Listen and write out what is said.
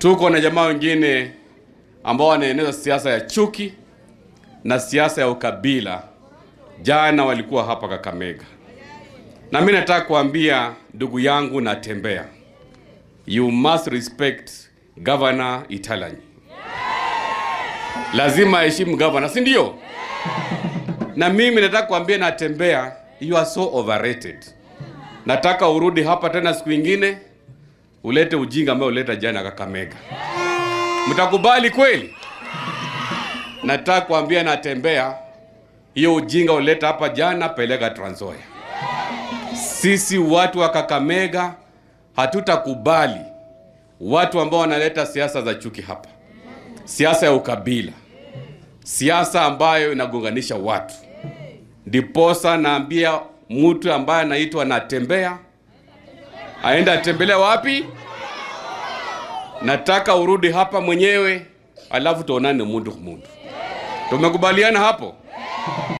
Tuko na jamaa wengine ambao wanaeneza siasa ya chuki na siasa ya ukabila. Jana walikuwa hapa Kakamega, na mimi nataka kuambia ndugu yangu Natembeya, you must respect Governor Italanyi. Lazima aheshimu governor, si ndio? Na mimi nataka kuambia Natembeya, you are so overrated. Nataka urudi hapa tena siku ingine ulete ujinga ambao uleta jana Kakamega. Mtakubali kweli? Nataka kuambia Natembeya, hiyo ujinga uleta hapa jana, peleka Trans Nzoia. Sisi watu wa Kakamega hatutakubali watu ambao wanaleta siasa za chuki hapa, siasa ya ukabila, siasa ambayo inagonganisha watu. Ndiposa naambia mtu ambaye anaitwa Natembeya aenda atembelea wapi? Nataka urudi hapa mwenyewe, alafu tuonane mundu mundu. Tumekubaliana hapo?